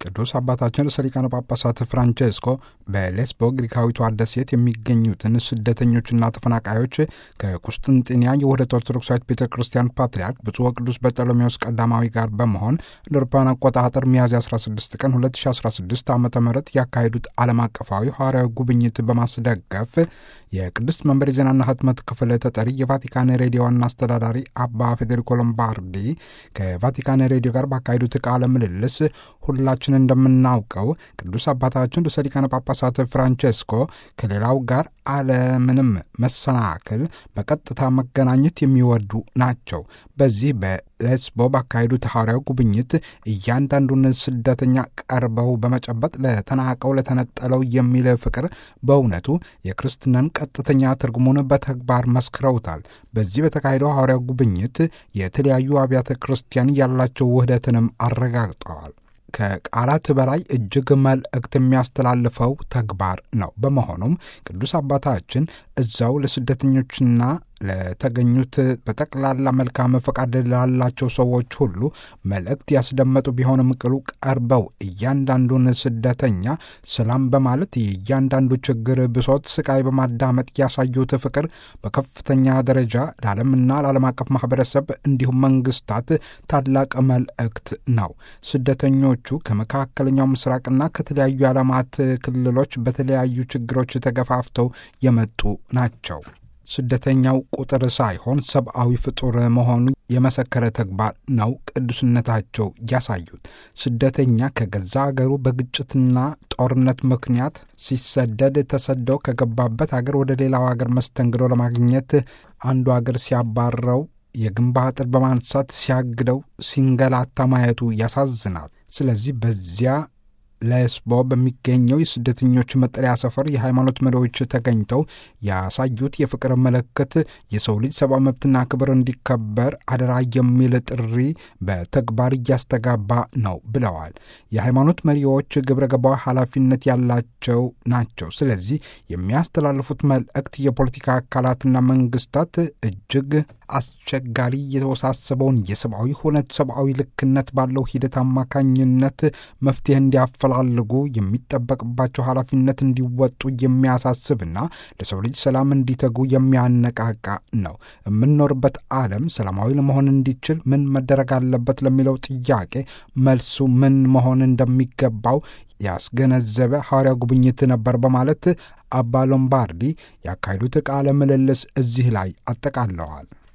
ቅዱስ አባታችን ርዕሰ ሊቃነ ጳጳሳት ፍራንቼስኮ በሌስቦ ግሪካዊቷ ደሴት የሚገኙትን ስደተኞችና ተፈናቃዮች ከቁስጥንጥንያ የውህደት ኦርቶዶክሳዊት ቤተ ክርስቲያን ፓትርያርክ ብፁዕ ወቅዱስ በርጠሎሜዎስ ቀዳማዊ ጋር በመሆን እንደ አውሮፓውያን አቆጣጠር ሚያዝያ 16 ቀን 2016 ዓ ም ያካሄዱት ዓለም አቀፋዊ ሐዋርያዊ ጉብኝት በማስደገፍ የቅድስት መንበር የዜናና ህትመት ክፍል ተጠሪ የቫቲካን ሬዲዮ ዋና አስተዳዳሪ አባ ፌዴሪኮ ሎምባርዲ ከቫቲካን ሬዲዮ ጋር ባካሄዱት ቃለ ምልልስ ሁላችን እንደምናውቀው ቅዱስ አባታችን ርዕሰ ሊቃነ ጳጳሳት ፍራንቼስኮ ከሌላው ጋር አለምንም መሰናክል በቀጥታ መገናኘት የሚወዱ ናቸው። በዚህ በሌስቦ ባካሄዱት ሐዋርያዊ ጉብኝት እያንዳንዱን ስደተኛ ቀርበው በመጨበጥ ለተናቀው ለተነጠለው የሚል ፍቅር በእውነቱ የክርስትናን ቀጥተኛ ትርጉሙን በተግባር መስክረውታል። በዚህ በተካሄደው ሐዋርያዊ ጉብኝት የተለያዩ አብያተ ክርስቲያን ያላቸው ውህደትንም አረጋግጠዋል። ከቃላት በላይ እጅግ መልእክት የሚያስተላልፈው ተግባር ነው። በመሆኑም ቅዱስ አባታችን እዛው ለስደተኞችና ለተገኙት በጠቅላላ መልካም ፈቃድ ላላቸው ሰዎች ሁሉ መልእክት ያስደመጡ ቢሆንም ቅሉ ቀርበው እያንዳንዱን ስደተኛ ሰላም በማለት የእያንዳንዱ ችግር፣ ብሶት፣ ስቃይ በማዳመጥ ያሳዩት ፍቅር በከፍተኛ ደረጃ ለዓለምና ለዓለም አቀፍ ማህበረሰብ እንዲሁም መንግስታት ታላቅ መልእክት ነው። ስደተኞቹ ከመካከለኛው ምስራቅና ከተለያዩ የዓለማት ክልሎች በተለያዩ ችግሮች ተገፋፍተው የመጡ ናቸው። ስደተኛው ቁጥር ሳይሆን ሰብአዊ ፍጡር መሆኑ የመሰከረ ተግባር ነው ቅዱስነታቸው ያሳዩት። ስደተኛ ከገዛ አገሩ በግጭትና ጦርነት ምክንያት ሲሰደድ ተሰደው ከገባበት አገር ወደ ሌላው አገር መስተንግዶ ለማግኘት አንዱ አገር ሲያባረው የግንብ አጥር በማንሳት ሲያግደው ሲንገላታ ማየቱ ያሳዝናል። ስለዚህ በዚያ ሌስቦ በሚገኘው የስደተኞች መጠለያ ሰፈር የሃይማኖት መሪዎች ተገኝተው ያሳዩት የፍቅር ምልክት የሰው ልጅ ሰብአዊ መብትና ክብር እንዲከበር አደራ የሚል ጥሪ በተግባር እያስተጋባ ነው ብለዋል። የሃይማኖት መሪዎች ግብረ ገባዊ ኃላፊነት ያላቸው ናቸው። ስለዚህ የሚያስተላልፉት መልእክት የፖለቲካ አካላትና መንግስታት እጅግ አስቸጋሪ የተወሳሰበውን የሰብአዊ ሁነት ሰብአዊ ልክነት ባለው ሂደት አማካኝነት መፍትሄ እንዲያፈላልጉ የሚጠበቅባቸው ኃላፊነት እንዲወጡ የሚያሳስብና ለሰው ልጅ ሰላም እንዲተጉ የሚያነቃቃ ነው። የምንኖርበት ዓለም ሰላማዊ ለመሆን እንዲችል ምን መደረግ አለበት ለሚለው ጥያቄ መልሱ ምን መሆን እንደሚገባው ያስገነዘበ ሐዋርያ ጉብኝት ነበር በማለት አባ ሎምባርዲ ያካሄዱት ቃለ ምልልስ እዚህ ላይ አጠቃለዋል።